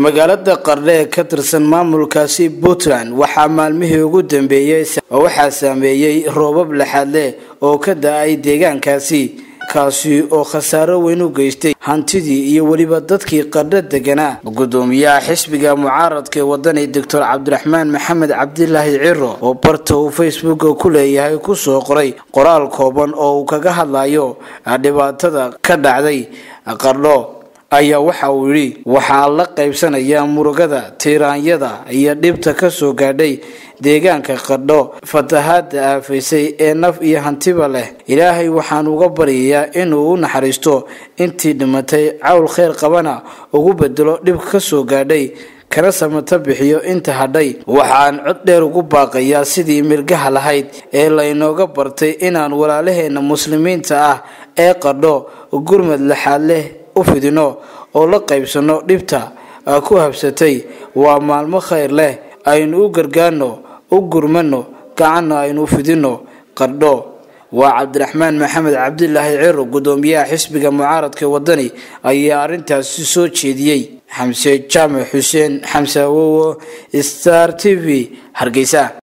magaalada qardhe ee ka tirsan maamulkaasi puntland waxaa maalmihii ugu dambeeyey waxaa saameeyey roobab laxaad leh oo ka da-ay deegaankaasi kaasi oo khasaaro weyn u geystay hantidii iyo weliba dadkii qardho deganaa gudoomiyaha xisbiga mucaaradka ee wadani doctor cabdiraxmaan maxamed cabdilaahi ciro oo barta uu facebooka ku leeyahay kusoo qoray qoraal kooban oo uu kaga hadlayo dhibaatada ka dhacday qardho ayaa waxa uu yidhi waxaa la qaybsanayaa murugada tiiraanyada iyo dhibta kasoo gaadhay deegaanka qardho fatahaada aafaysay ee naf iyo hantiba leh ilaahay waxaan uga baryayaa inuu u naxariisto intii dhimatay cawl kheyr qabana ugu bedelo dhibka kasoo gaadhay kana samata bixiyo inta hadhay waxaan cod dheer ugu baaqayaa sidii mirgaha lahayd ee laynooga bartay inaan walaalaheena muslimiinta ah ee qardho gurmad laxaad leh u fidino oo la qaybsano dhibta ku habsatay waa maalmo khayr leh aynu u gargaarno u gurmano gacanna aynu fidino qardho waa cabdiraxmaan maxamed cabdilaahi ciro gudoomiyaha xisbiga mucaaradka wadani ayaa arrintaasi soo jeediyey xamse jaamac xuseen xamse awowo star t v hargeysa